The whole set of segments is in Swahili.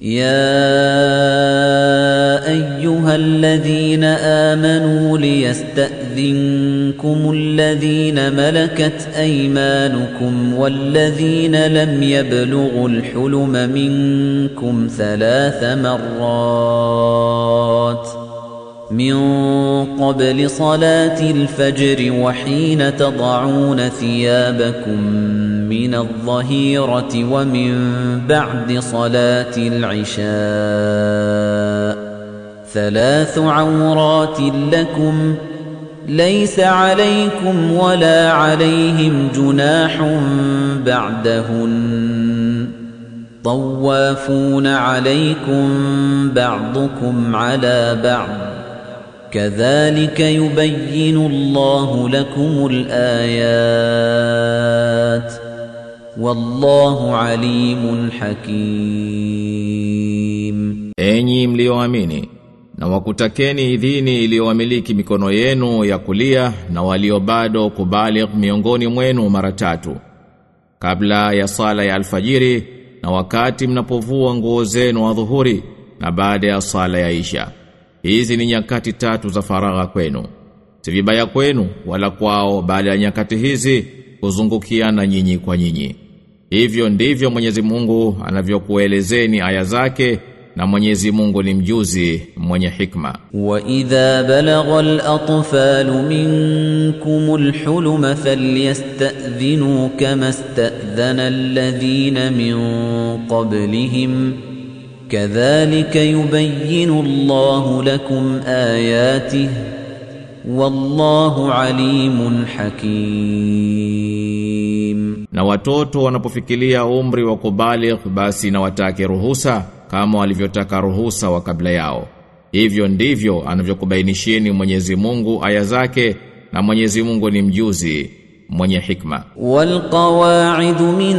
يا ايها الذين امنوا ليستاذنكم الذين ملكت ايمانكم والذين لم يبلغوا الحلم منكم ثلاث مرات من قبل صلاه الفجر وحين تضعون ثيابكم من الظهيرة ومن بعد صلاة العشاء ثلاث عورات لكم ليس عليكم ولا عليهم جناح بعدهن طوافون عليكم بعضكم على بعض كذلك يبين الله لكم الآيات والله عليم حكيم Enyi mlioamini na wakutakeni idhini iliyowamiliki mikono yenu ya kulia na walio bado kubaligh miongoni mwenu mara tatu kabla ya sala ya alfajiri na wakati mnapovua nguo zenu adhuhuri na baada ya sala ya isha hizi ni nyakati tatu za faragha kwenu si vibaya kwenu wala kwao baada ya nyakati hizi kuzungukiana nyinyi kwa nyinyi hivyo ndivyo Mwenyezi Mungu anavyokuelezeni aya zake na Mwenyezi Mungu ni mjuzi mwenye hikma وإذا بلغ الأطفال منكم الحلم فليستأذنوا كما استأذن الذين من قبلهم كذلك يبين الله لكم آياته والله عليم حكيم na watoto wanapofikilia umri wa kubaligh basi na watake ruhusa kama walivyotaka ruhusa wa kabla yao hivyo ndivyo anavyokubainishieni Mwenyezi Mungu aya zake na Mwenyezi Mungu ni mjuzi mwenye hikma والقواعد من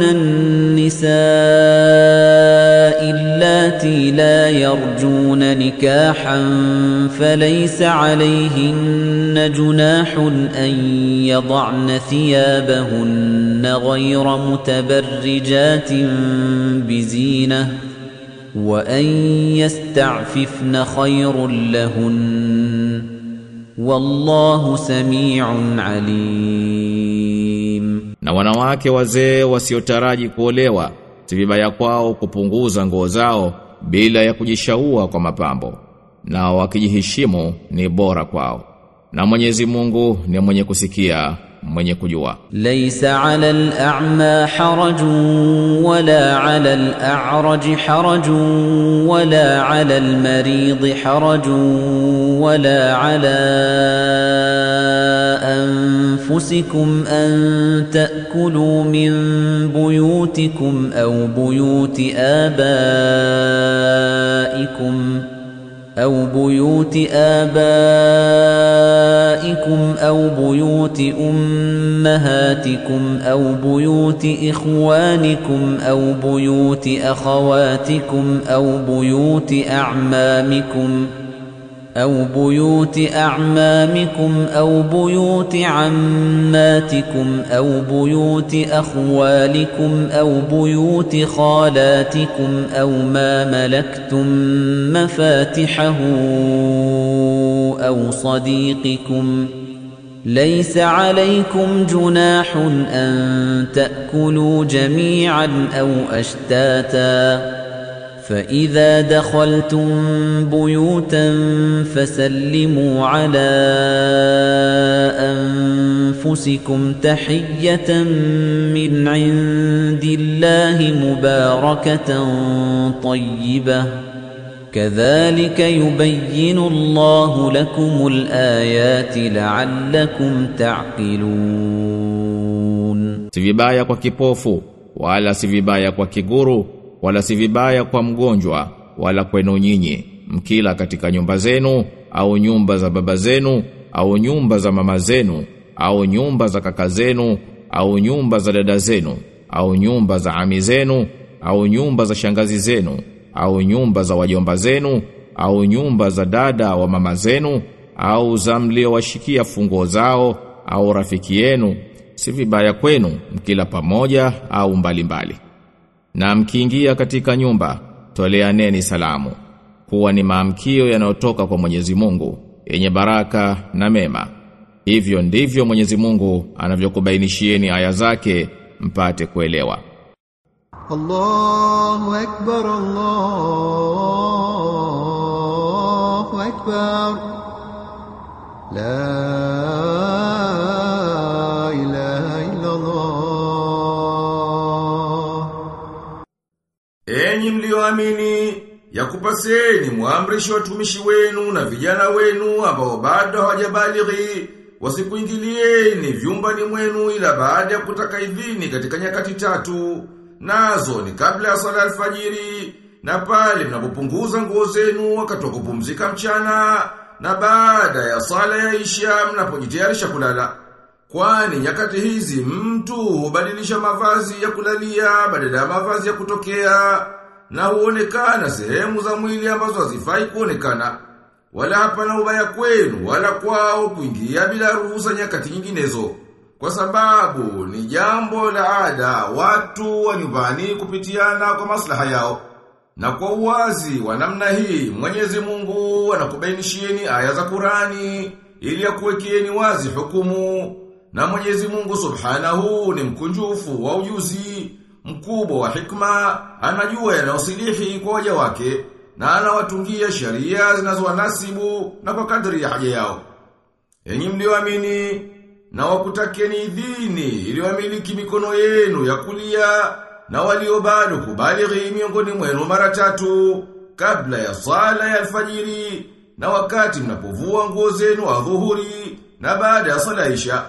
النساء اللاتي لا يرجون نكاحا فليس عليهن جناح أن يضعن ثيابهن غير متبرجات بزينة وأن يستعففن خير لهن والله سميع عليم na wanawake wazee wasiotaraji kuolewa si vibaya kwao kupunguza nguo zao bila ya kujishaua kwa mapambo na wakijiheshimu ni bora kwao na Mwenyezi Mungu ni mwenye kusikia mwenye kujua ليس على الأعمى حرج ولا على الأعرج حرج ولا على المريض حرج ولا على أنفسكم أن تأكلوا من بيوتكم أو بيوت آبائكم أو بيوت آبائكم أو بيوت أمهاتكم أو بيوت إخوانكم أو بيوت أخواتكم أو بيوت أعمامكم أو بيوت أعمامكم أو بيوت عماتكم أو بيوت أخوالكم أو بيوت خالاتكم أو ما ملكتم مفاتحه أو صديقكم ليس عليكم جناح أن تأكلوا جميعا أو أشتاتا فإذا دخلتم بيوتا فسلموا على أنفسكم تحية من عند الله مباركة طيبة كذلك يبين الله لكم الآيات لعلكم تعقلون si vibaya kwa kipofu wala si vibaya kwa kiguru wala si vibaya kwa mgonjwa wala kwenu nyinyi mkila katika nyumba zenu au nyumba za baba zenu au nyumba za mama zenu au nyumba za kaka zenu au nyumba za dada zenu au nyumba za ami zenu au nyumba za shangazi zenu au nyumba za wajomba zenu au nyumba za dada wa mama zenu au za mliowashikia funguo zao au rafiki yenu si vibaya kwenu mkila pamoja au mbalimbali mbali. Na mkiingia katika nyumba toleaneni salamu kuwa ni maamkio yanayotoka kwa Mwenyezi Mungu yenye baraka na mema hivyo ndivyo Mwenyezi Mungu anavyokubainishieni aya zake mpate kuelewa الله أكبر الله أكبر لا إله إلا الله Enyi mlioamini, yakupaseni muamrishe watumishi wenu na vijana wenu ambao bado hawajabalighi wasikuingilieni vyumbani mwenu ila baada ya kutaka idhini katika nyakati tatu. Nazo ni kabla ya sala alfajiri na pale mnapopunguza nguo zenu wakati wa kupumzika mchana na baada ya sala ya isha mnapojitayarisha kulala. Kwani nyakati hizi mtu hubadilisha mavazi ya kulalia badala ya mavazi ya kutokea na huonekana sehemu za mwili ambazo hazifai kuonekana. Wala hapana ubaya kwenu wala kwao kuingia bila ruhusa nyakati nyinginezo. Kwa sababu ni jambo la ada watu wa nyumbani kupitiana kwa maslaha yao. Na kwa uwazi wa namna hii Mwenyezi Mungu anakubainishieni aya za Qurani ili akuwekeeni wazi hukumu. Na Mwenyezi Mungu Subhanahu ni mkunjufu wa ujuzi, mkubwa wa hikma, anajua yanayosilihi kwa waja wake na anawatungia sheria zinazowanasibu na kwa kadri ya haja yao. Enyi mlioamini na wakutakeni idhini iliyomiliki mikono yenu ya kulia na walio bado kubalighi miongoni mwenu mara tatu kabla ya sala ya alfajiri na wakati mnapovua nguo zenu adhuhuri na baada ya sala isha.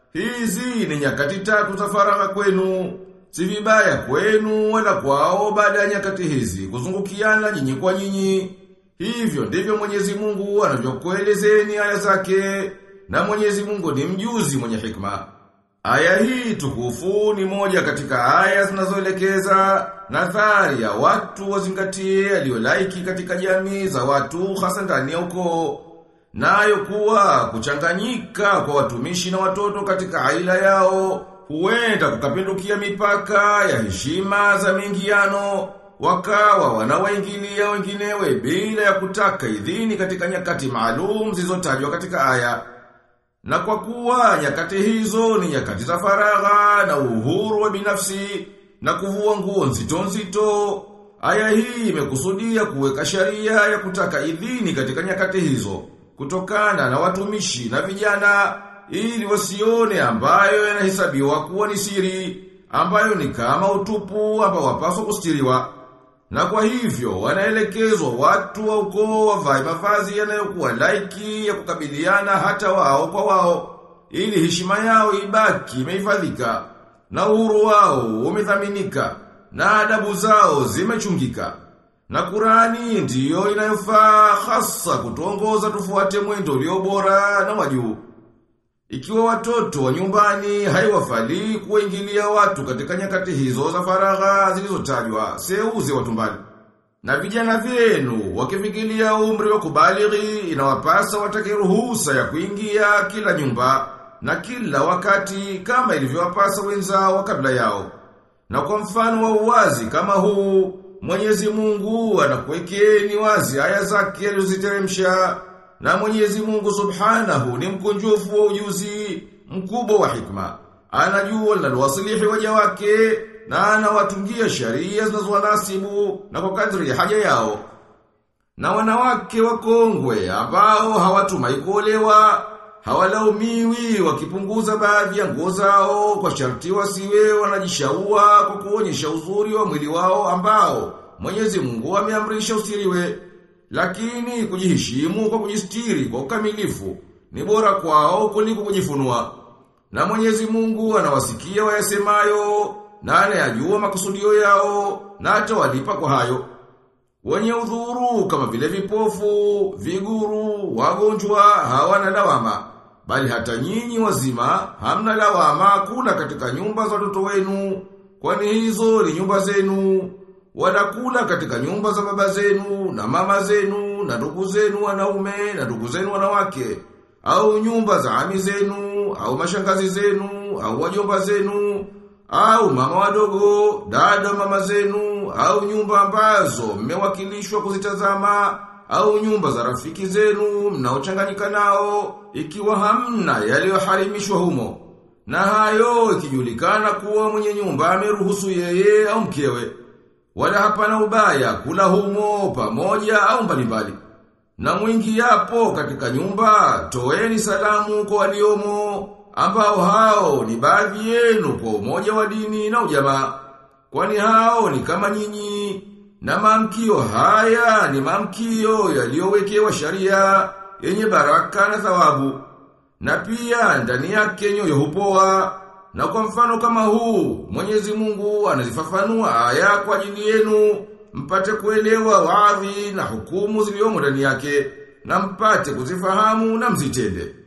Hizi ni nyakati tatu za faragha kwenu, si vibaya kwenu wala kwao baada ya nyakati hizi kuzungukiana nyinyi kwa nyinyi. Hivyo ndivyo Mwenyezi Mungu anavyokuelezeni aya zake na Mwenyezi Mungu ni mjuzi mwenye hikma. Aya hii tukufu ni moja katika aya zinazoelekeza nadhari ya watu wazingatie aliyolaiki katika jamii za watu hasa ndani ya ukoo. Nayo kuwa kuchanganyika kwa watumishi na watoto katika aila yao huenda kukapindukia mipaka ya heshima za mingiano wakawa wanawaingilia wenginewe bila ya kutaka idhini katika nyakati maalum zilizotajwa katika aya. Na kwa kuwa nyakati hizo ni nyakati za faragha na uhuru wa binafsi na kuvua nguo nzito nzito, aya hii imekusudia kuweka sharia ya kutaka idhini katika nyakati hizo kutokana na watumishi na vijana ili wasione ambayo yanahesabiwa kuwa ni siri ambayo ni kama utupu ambao wapaswa kustiriwa. Na kwa hivyo wanaelekezwa watu wa ukoo wavae mavazi yanayokuwa laiki ya kukabiliana hata wao kwa wao ili heshima yao ibaki imehifadhika na uhuru wao umethaminika na adabu zao zimechungika. Na Qurani ndiyo inayofaa hasa kutuongoza tufuate mwendo ulio bora na wajuu. Ikiwa watoto wa nyumbani haiwafali kuingilia watu katika nyakati hizo za faragha zilizotajwa, seuze watu mbali. Na vijana vyenu wakifikiria umri wa kubalighi inawapasa watake ruhusa ya kuingia kila nyumba na kila wakati kama ilivyowapasa wenzao kabla yao. Na kwa mfano wa uwazi kama huu, Mwenyezi Mungu anakuwekeni wazi aya zake alizoziteremsha na Mwenyezi Mungu Subhanahu ni mkunjufu wa ujuzi, mkubwa wa hikma. Anajua linalowasilihi waja wake na anawatungia sharia zinazowanasibu na kwa kadri ya haja yao. Na wanawake wakongwe ambao hawatumai kuolewa hawalaumiwi wakipunguza baadhi ya nguo zao kwa sharti wasiwe wanajishaua kwa kuonyesha uzuri wa mwili wao ambao Mwenyezi Mungu ameamrisha usiriwe. Lakini kujiheshimu kwa kujistiri kwa ukamilifu ni bora kwao kuliko kujifunua. Na Mwenyezi Mungu anawasikia wayasemayo na anayajua makusudio yao na atawalipa kwa hayo. Wenye udhuru kama vile vipofu, viguru, wagonjwa hawana lawama. Bali hata nyinyi wazima hamna lawama kula katika nyumba za watoto wenu, kwani hizo ni nyumba zenu. Wanakula katika nyumba za baba zenu na mama zenu na ndugu zenu wanaume na ndugu zenu wanawake au nyumba za ami zenu au mashangazi zenu au wajomba zenu au mama wadogo, dada mama zenu au nyumba ambazo mmewakilishwa kuzitazama au nyumba za rafiki zenu mnaochanganyika nao ikiwa hamna yaliyoharimishwa humo. Na hayo ikijulikana kuwa mwenye nyumba ameruhusu yeye au mkewe. Wala hapana ubaya kula humo pamoja au mbalimbali. Na mwingi yapo katika nyumba, toeni salamu kwa waliomo, ambao hao ni baadhi yenu kwa umoja wa dini na ujamaa. Kwani hao ni kama nyinyi, na maamkio haya ni maamkio yaliyowekewa sharia yenye baraka na thawabu. Na pia ndani yake nyoyo hupoa. Na kwa mfano kama huu, Mwenyezi Mungu anazifafanua aya kwa ajili yenu, mpate kuelewa waadhi na hukumu zilizomo ndani yake, na mpate kuzifahamu na mzitende.